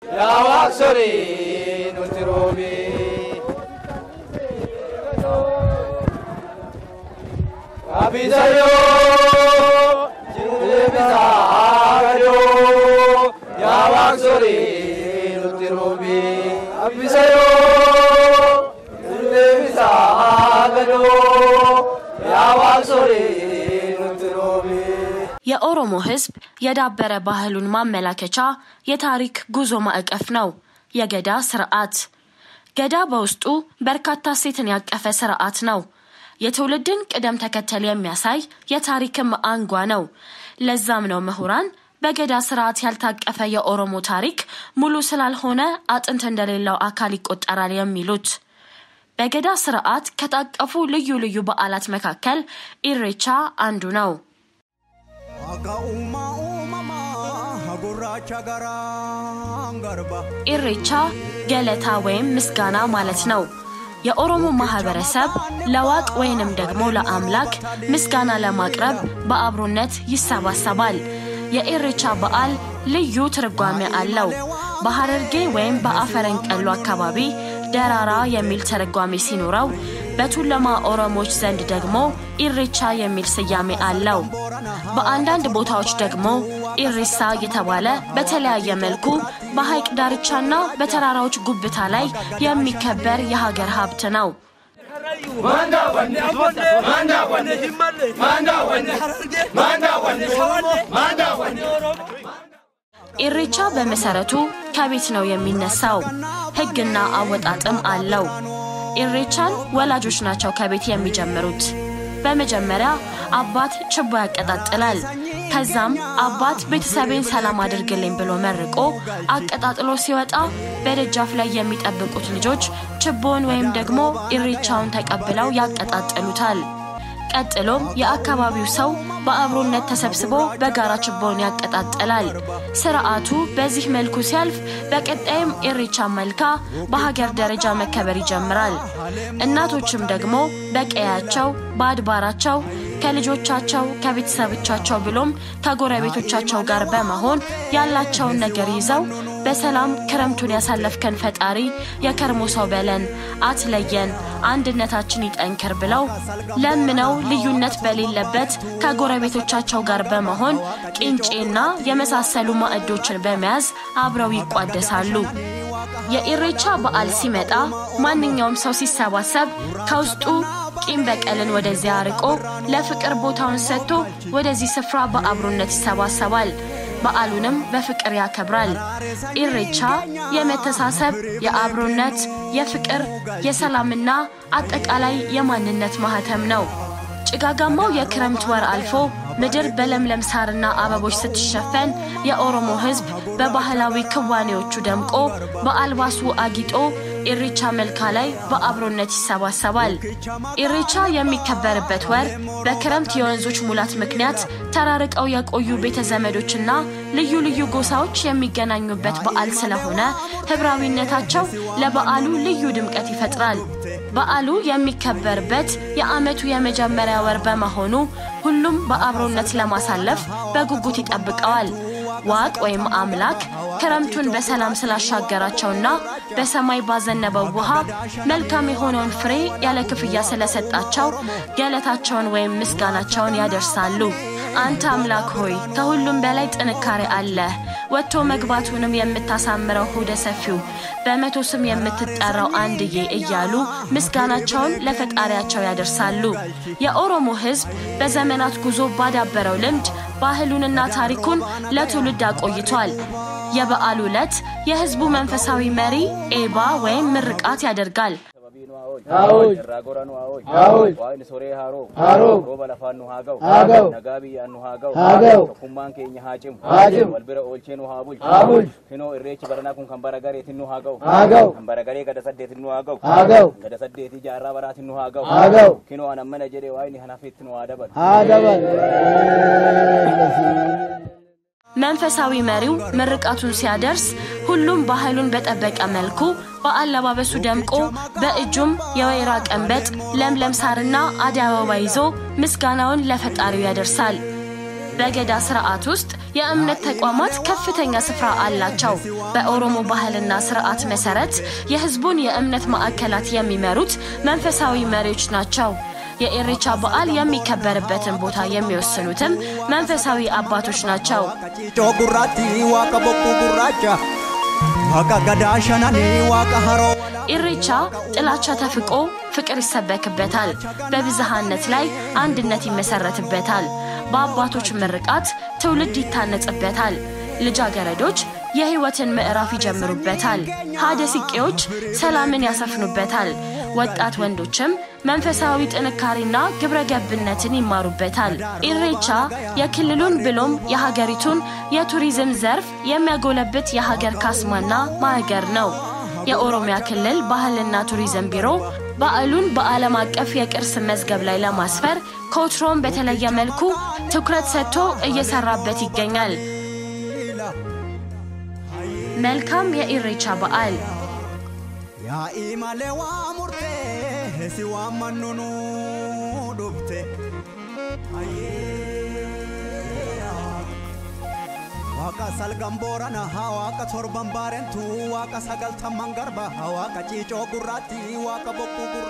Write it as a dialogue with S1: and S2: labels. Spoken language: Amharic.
S1: yaa waaqsori nuti roobi. Abisayoo jirbisaa gadoo yaa waaqsori nuti roobi. Abisayoo jirbisaa gadoo yaa waaqsori nuti roobi.
S2: የኦሮሞ ሕዝብ የዳበረ ባህሉን ማመላከቻ የታሪክ ጉዞ ማዕቀፍ ነው የገዳ ስርዓት። ገዳ በውስጡ በርካታ እሴትን ያቀፈ ስርዓት ነው። የትውልድን ቅደም ተከተል የሚያሳይ የታሪክም አንጓ ነው። ለዛም ነው ምሁራን በገዳ ስርዓት ያልታቀፈ የኦሮሞ ታሪክ ሙሉ ስላልሆነ አጥንት እንደሌለው አካል ይቆጠራል የሚሉት። በገዳ ስርዓት ከታቀፉ ልዩ ልዩ በዓላት መካከል ኢሬቻ አንዱ ነው።
S3: Akka uumaa uumamaa gurraacha garaan garba.
S2: ኢሬቻ ገለታ ወይም ምስጋና ማለት ነው። የኦሮሞ ማህበረሰብ ለዋቅ ወይንም ደግሞ ለአምላክ ምስጋና ለማቅረብ በአብሮነት ይሰባሰባል። የኢሬቻ በዓል ልዩ ትርጓሜ አለው። በሐረርጌ ወይም በአፈረንቀሎ አካባቢ ደራራ የሚል ትርጓሜ ሲኖረው በቱለማ ኦሮሞች ዘንድ ደግሞ ኢሬቻ የሚል ስያሜ አለው። በአንዳንድ ቦታዎች ደግሞ ኢሬሳ እየተባለ በተለያየ መልኩ በሐይቅ ዳርቻና በተራራዎች ጉብታ ላይ የሚከበር የሀገር ሀብት ነው።
S1: Manda wanne abonne manda wanne himmalle manda wanne hararge manda wanne shawalle manda wanne
S2: ኢሬቻ በመሰረቱ ከቤት ነው የሚነሳው። ሕግና አወጣጥም አለው። ኢሬቻን ወላጆች ናቸው ከቤት የሚጀምሩት። በመጀመሪያ አባት ችቦ ያቀጣጥላል። ከዛም አባት ቤተሰቤን ሰላም አድርግልኝ ብሎ መርቆ አቀጣጥሎ ሲወጣ በደጃፍ ላይ የሚጠብቁት ልጆች ችቦውን ወይም ደግሞ ኢሬቻውን ተቀብለው ያቀጣጥሉታል። ቀጥሎም የአካባቢው ሰው በአብሮነት ተሰብስቦ በጋራ ችቦውን ያቀጣጥላል። ስርዓቱ በዚህ መልኩ ሲያልፍ በቀጣይም ኢሬቻ መልካ በሀገር ደረጃ መከበር ይጀምራል። እናቶችም ደግሞ በቀያቸው በአድባራቸው ከልጆቻቸው ከቤተሰቦቻቸው ብሎም ከጎረቤቶቻቸው ጋር በመሆን ያላቸውን ነገር ይዘው በሰላም ክረምቱን ያሳለፍከን ፈጣሪ የከርሞ ሰው በለን አትለየን፣ አንድነታችን ይጠንክር ብለው ለምነው ልዩነት በሌለበት ከጎረቤቶቻቸው ጋር በመሆን ቂንጬና የመሳሰሉ ማዕዶችን በመያዝ አብረው ይቋደሳሉ። የኢሬቻ በዓል ሲመጣ ማንኛውም ሰው ሲሰባሰብ ከውስጡ ቂም በቀልን ወደዚያ አርቆ ለፍቅር ቦታውን ሰጥቶ ወደዚህ ስፍራ በአብሮነት ይሰባሰባል። በዓሉንም በፍቅር ያከብራል። ኢሬቻ የመተሳሰብ፣ የአብሮነት፣ የፍቅር፣ የሰላምና አጠቃላይ የማንነት ማህተም ነው። ጭጋጋማው የክረምት ወር አልፎ ምድር በለምለም ሳርና አበቦች ስትሸፈን የኦሮሞ ሕዝብ በባህላዊ ክዋኔዎቹ ደምቆ በአልባሱ አጊጦ ኢሬቻ መልካ ላይ በአብሮነት ይሰባሰባል። ኢሬቻ የሚከበርበት ወር በክረምት የወንዞች ሙላት ምክንያት ተራርቀው የቆዩ ቤተ ዘመዶችና ልዩ ልዩ ጎሳዎች የሚገናኙበት በዓል ስለሆነ ህብራዊነታቸው ለበዓሉ ልዩ ድምቀት ይፈጥራል። በዓሉ የሚከበርበት የዓመቱ የመጀመሪያ ወር በመሆኑ ሁሉም በአብሮነት ለማሳለፍ በጉጉት ይጠብቀዋል። ዋቅ ወይም አምላክ ክረምቱን በሰላም ስላሻገራቸውና በሰማይ ባዘነበው ውሃ መልካም የሆነውን ፍሬ ያለ ክፍያ ስለሰጣቸው ገለታቸውን ወይም ምስጋናቸውን ያደርሳሉ። አንተ አምላክ ሆይ ከሁሉም በላይ ጥንካሬ አለህ። ወጥቶ መግባቱንም የምታሳምረው ሆደ ሰፊው በመቶ ስም የምትጠራው አንድዬ እያሉ ምስጋናቸውን ለፈጣሪያቸው ያደርሳሉ። የኦሮሞ ሕዝብ በዘመናት ጉዞ ባዳበረው ልምድ ባህሉንና ታሪኩን ለትውልድ አቆይቷል። የበዓሉ ዕለት የሕዝቡ መንፈሳዊ መሪ ኤባ ወይም ምርቃት ያደርጋል።
S4: Aawuj.
S1: irraa goranuu haa'ooj
S4: Haa'ooj.
S1: waaqni soree haaroo
S4: Haaroo.
S1: rooba lafaan nu haa ga'u
S4: Haa ga'u.
S1: nagaa biyyaan nu haa ga'u
S4: Haa ga'u.
S1: tokkummaan keenya haa cimu
S4: Haa cimu.
S1: wal bira oolchee nu haa bulchu
S4: Haa bulchu.
S1: finoo irreechi baranaa kun kan bara gareetin nu haa ga'u
S4: Haa ga'u.
S1: kan bara garee gada saddeetin nu haa ga'u
S4: Haa ga'u.
S1: gada saddeetii jaarraa baraatin nu haa ga'u
S4: Haa ga'u.
S1: kinoo anan mana jedhee waaqni hanafitti nu haa dabalu
S4: haa dabal
S2: መንፈሳዊ መሪው ምርቃቱን ሲያደርስ ሁሉም ባህሉን በጠበቀ መልኩ በአለባበሱ ደምቆ በእጁም የወይራ ቀንበጥ፣ ለምለም ሳርና አደይ አበባ ይዞ ምስጋናውን ለፈጣሪው ያደርሳል። በገዳ ስርዓት ውስጥ የእምነት ተቋማት ከፍተኛ ስፍራ አላቸው። በኦሮሞ ባህልና ስርዓት መሰረት የህዝቡን የእምነት ማዕከላት የሚመሩት መንፈሳዊ መሪዎች ናቸው። የኢሬቻ በዓል የሚከበርበትን ቦታ የሚወስኑትም መንፈሳዊ አባቶች ናቸው።
S3: ጭጮ ጉራቲ ዋቀ ቦቁ ጉራቻ ዋቀ ገዳ ሸነኒ ዋቀ ሀሮ
S2: ኢሬቻ ጥላቻ ተፍቆ ፍቅር ይሰበክበታል። በብዝሃነት ላይ አንድነት ይመሰረትበታል። በአባቶች ምርቃት ትውልድ ይታነጽበታል። ልጃገረዶች የህይወትን ምዕራፍ ይጀምሩበታል። ሀደ ሲቄዎች ሰላምን ያሰፍኑበታል። ወጣት ወንዶችም መንፈሳዊ ጥንካሬና ግብረ ገብነትን ይማሩበታል። ኢሬቻ የክልሉን ብሎም የሀገሪቱን የቱሪዝም ዘርፍ የሚያጎለብት የሀገር ካስማና ማዕገር ነው። የኦሮሚያ ክልል ባህልና ቱሪዝም ቢሮ በዓሉን በዓለም አቀፍ የቅርስ መዝገብ ላይ ለማስፈር ከወትሮም በተለየ መልኩ ትኩረት ሰጥቶ እየሰራበት ይገኛል። መልካም የኢሬቻ በዓል።
S3: ያኢ ማሌ ዋ ሙርቴ ሲ ዋመኑኑ ዱብቴ waaqa salgan boorana haa waaqa torban baarentu waaqa sagaltamman garba haa waaqa ciicoo gurraatti waaqa bokkuu gurra